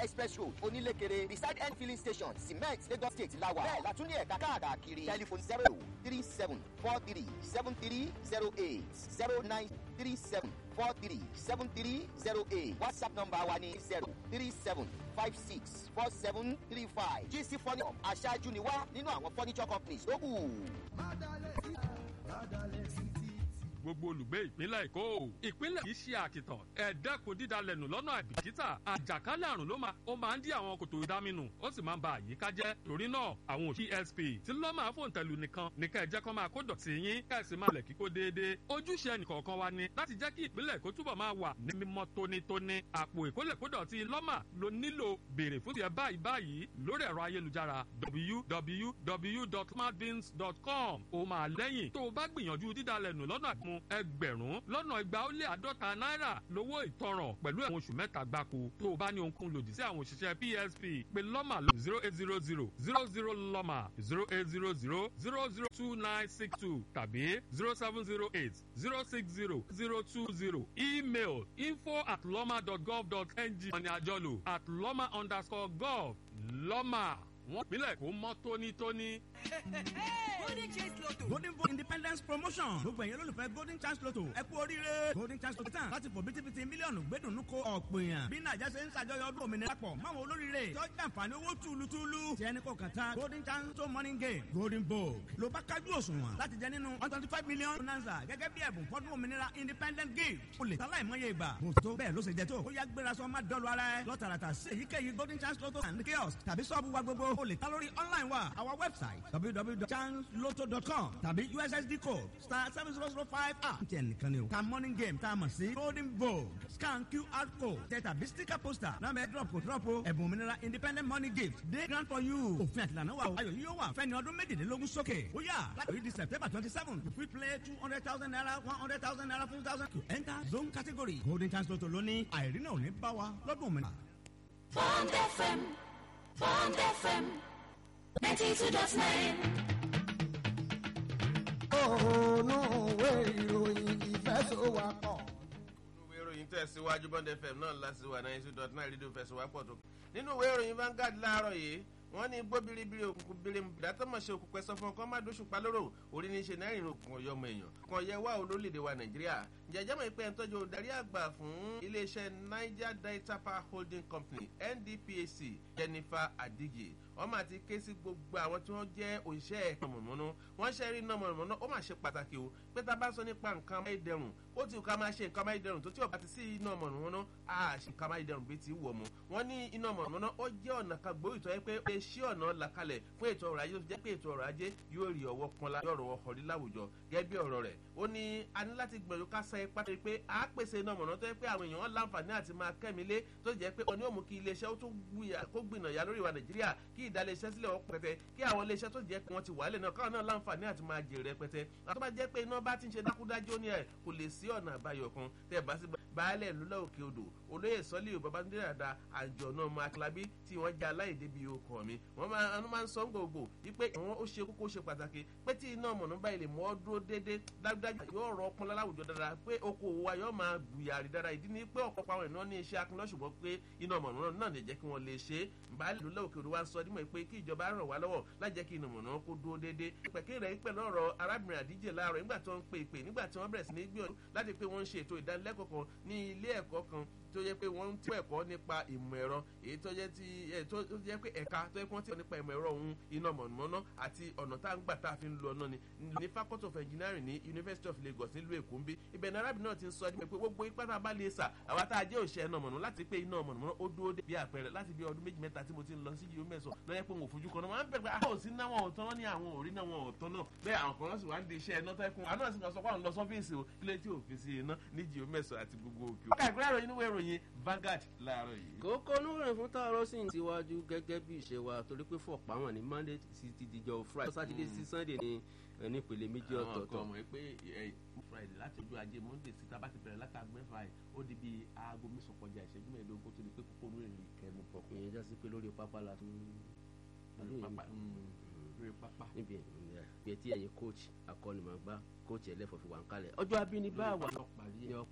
express road onílékeré beside end filling station cement lagos state lawa bẹ́ẹ̀ látún ní ẹ̀ka káàkiri telephone zero three seven four three seven three zero eight zero nine three seven four three seven three zero eight whatsapp number wa ni zero three seven five six four seven three five gc furniture aṣáájú ni wá nínú àwọn furniture companies tó kù. gbogbo olùgbé ìpínlẹ̀ èkó ìpínlẹ̀ kì í ṣe àkìtàn ẹ̀ẹ́dẹ́kun dídalẹ̀nù lọ́nà àbìkítà àjàkálẹ̀ àrùn ló máa ó máa ń dí àwọn kòtò ìdáminù ó sì máa ń ba àyíká jẹ́ torí náà àwọn òṣì sp tí lọ́ máa fòun tẹ̀lú nìkan ní ká ẹ jẹ́ kó máa kó dọ̀tí yín ká ẹ sì máa lẹ̀ kíkó déédéé ojúṣe ẹnìkọ̀ọ̀kan wa ni láti jẹ́ kí ìpínlẹ̀ èkó túbọ̀ máa wà ní mímọ́ tónítóní àpò ìkólẹ̀kódọ̀tí lọ́mà ló nílò béèrè fún tiẹ̀ báyìí báyìí lórí ẹ̀rọ ayélujára www.smartbins.com ó máa lẹ́yìn tó o bá gbìyànjú dídalẹ̀nù lọ́nà àgbọn ẹgbẹ̀rún lọ́nà igba ó lé àádọ́ta náírà lówó ìtanràn pẹ̀lú ẹ̀wọ̀n oṣù mẹ́ta gbáko tó o bá ní ohunkóhun lòdì sí àwọn òṣìṣẹ́ psp pé lọ́mà lọ zero eight zero zero zero zero lọ́mà zero eight zero zero zero zero two nine six two tàbí zero seven zero eight zero six zero zero two zero email info at lọ́mà dot gov dot ng ọ̀nì àjọlò at lọ́mà underscore gov lọ́mà wọ́n pínlẹ̀ kó mọ́ tónítóní. golden chance lotto. golden vote independence promotion gbogbo ẹ̀yẹ́ lólùfẹ́ golden chance lotto ẹ kú oríire golden chance lotto tán láti fò bítíbitì mílíọ̀nù gbẹ́dùnú ko ọ̀pọ̀ èèyàn bí nàìjà ṣe ń ṣàjọyọ̀ ọdún òmìnira pọ̀ máwọn olóríire tọ́jú àǹfààní owó túlùtúlù tí ẹni kò kàn tán golden chance to morning game golden vogue ló bá kájú òṣùwọ̀n láti jẹ nínú one twenty five million bonanza gẹ́gẹ́ bí ẹ̀bùn fọ́dún òmìnira independent gift o lè tálá ìmọ̀ye ìgbà bó tó bẹ́ẹ̀ ló ṣe jẹ tó ó yá gbéra sọ má dọ́lu ara ẹ lọ́tàràtà sí èyíkéyìí golden chance lotto and kiosk tàbí sọ́ọ̀bù wa gbogbo o lè ta lórí online wa our website www.chanceloto.com tàbí ussd code star seven zero zero five a. n tẹ nìkan ni o ta morning game tá a mọ̀ sí golden vogue scan qr code tẹ tàbí sticker poster náà bẹ drop kò drop o ẹ̀bùn òmìnira independent money gift dey grand for you òfin àtìlànà wa o ayọ̀ yìí yóò wà fẹ́ni ọdún méjìlélógún sókè ó yà láti di september twenty seven you fit play two hundred thousand naira one hundred thousand naira fifty thousand to enter zone category golden chance lotto lónìí àìrínà ò ní bá wa lọ́dún òmìnira. Bond FM, Bond FM, 92.9. ònú ìwé ìròyìn ìfẹsọ̀wápọ̀. ìwé ìròyìn tẹ̀síwájú bond fm náà láti wà náà two dot nine rédíò fẹsọ̀wápọ̀ tó. nínú ìwé ìròyìn Vanguard láàárọ̀ yìí wọ́n ní gbó biribiri òkùnkùn birim ìdátọ́mọ̀ṣe òkùnkùn ẹ̀sọ́ fún ọkọ̀ má dóṣù pa lóró orí ní í ṣe náírà ìrìn òkùnkùn ọ̀yọ́ ọmọ èèyàn kan yẹ wá olólèdè wa nàìjíríà jẹjẹmọ ìpè ẹ̀ńtọ́jú olùdarí àgbà fún iléeṣẹ́ niger delta power holding company ndphc jennifer adige wọ́n máa ti ké sí gbogbo àwọn tí wọ́n jẹ́ òṣìṣẹ́ ẹ̀ka mọ̀nàmọ́ná wọ́n ṣe rí iná mọ̀nàmọ́ná ó máa ṣe pàtàkì o pé tá a bá sọ nípa nǹkan amáyédẹrùn ó ti ká máa ṣe nǹkan amáyédẹrùn tó tí ò bá ti sí iná mọ̀nàmọ́ná á ṣe nǹkan amáyédẹrùn bí ti wọ̀ mọ́ wọ́n ní iná mọ̀nàmọ́ná ó jẹ́ ọ̀nà kan gbòógì tó yẹ pé ó lè ṣí ọ̀nà làkalẹ̀ fún ètò ọrọ̀ ajé tó jẹ́ pé ètò ọrọ̀ ajé yóò rí ọwọ́ kan la yọ̀rọ̀ ọkọ̀ rí láwùjọ gẹ́gẹ́ bí ọ̀rọ̀ rẹ̀ ó ní a ní láti gbìyànjú ká sa ipá tó pé a pèsè iná mọ̀nà tó yẹ pé àwọn èèyàn láǹfààní àti máa kẹ́mi lé tó jẹ́ pé ọ̀ní òmù kí iléeṣẹ́ ó tún kó gbìnà ya lórí ìwà nàìjíríà kí ìdálẹ́sẹ́ sílẹ̀ wọ́n pẹ̀tẹ́ kí àwọn iléeṣẹ́ tó jẹ́ pé wọ́n ti wàálẹ̀ náà káwọn náà láǹfààní àti máa jèrè pẹ̀tẹ́ àti bá jẹ́ pé iná bá ti ń ṣe dákúdájú ní ẹ̀ kò lè sí ọ̀nà àbáyọ kan tẹ́ bá sí baálẹ̀ lọ́lá òkè odò olóyè sọ́lé babándé dàda àjọ̀nà ọmọ akílábí tí wọ́n já aláìdé bíi okọ̀ mi wọ́n máa ń máa ń sọ gbogbo wípé ìwọ̀n ó ṣe kókó ṣe pàtàkì pé tí iná mọ̀nà báyìí lè mọ́ dúró déédéé dájúdájú yóò rọ ọpọlọ láwùjọ dára pé okòwò wa yóò máa gbìyàrí dára ìdí ni pé ọ̀pọ̀ àwọn ènìyàn ní iṣẹ́ akínlọ́ ṣùgbọ́n pé iná mọ̀nà náà lè jẹ́ kí wọ́n lè ṣe é baálé lọ́lá òkè odò wa ń sọ dímọ̀ pé kí ìjọba ràn wá lọ́wọ́ láti jẹ́ kí iná mọ̀nà kó dúró déédéé pẹ̀kẹ́ rẹ̀ pẹ̀lú ọ̀rọ̀ arábìnrin àdíjẹ láàárọ̀ nígbà tí wọ́n ń pe ìpè nígbà tí wọ́n bẹ̀rẹ̀ sí ní gbìyànjú láti pé wọ́n ń ṣe ètò ìdánilẹ́kọ̀ọ́ kan ní ilé ẹ̀kọ́ kan tó yẹ pé wọ́n ń tí ẹ̀kọ́ nípa ìmọ̀ ẹ̀rọ èyí tó yẹ ti tó yẹ pé ẹ̀ka tó yẹ kí wọ́n ti nípa ìmọ̀ ẹ̀rọ ohun iná mọ̀nàmọ́ná àti ọ̀nà tá à ń gbà tá a fi ń lo ọ̀nà ni ní faculty of engineering ní university of lagos nílùú èkó ń bí ibẹ̀ ní arábìnrin náà ti ń sọ ẹni pé gbogbo ipá tá a bá lè sà àwa tá a jẹ́ òṣìṣẹ́ iná mọ̀nà láti pé iná mọ̀nàmọ́ná ó dúró dé bí àpẹẹrẹ láti bí ọdún méjì mẹ́ta tí mo ti ń lọ sí yìí mẹ́sàn lọ́yẹ́ pé mo fojú kan náà máa ń bẹ̀rẹ̀ àwọn òsín náà wọn ò tán ní àwọn òrí náà wọn ò tán náà bẹ́ẹ̀ àwọn kan sì wá ń di iṣẹ́ iná tẹ́kùn àwọn náà sì máa sọ pé àwọn lọ sọ́fíìsì o kílẹ̀ tí òfin sí iná ní jìó mẹ́sàn àti gbogbo òkè. ọkà ìgbéra ìròyìn níwèé ìròyìn Vanguard láàárọ̀ yìí. kókó onúròyìn fún tààrọ sì ń tiwájú gẹ́gẹ́ bí ìṣe wa torí pé fọ̀pá wọn ní monday sí ti dijọ́ friday sátidé sí sunday ní nípele méjì ọ̀tọ̀ọ̀tọ̀. àwọn kan mọ̀ pé friday láti ojú ajé monday sí tá a bá ti bẹ̀rẹ̀ láti aago mẹ́fà yìí ó di bíi aago mẹ́sàn-án kọjá ìṣẹ́jú mẹ́ẹ̀ẹ́dógún kó tó di pé kókó onúròyìn kẹnu bọ̀. ìyẹn já sí pé lórí pápá la tún. lórí pápá lórí pápá. níbi ẹ̀ tí ẹ̀yin coach akọ́nimọ̀gbá coach ẹlẹ́fọ̀ọ́ fi wà ń kalẹ̀ ọjọ́ abínibá wà. yọ parí ẹ̀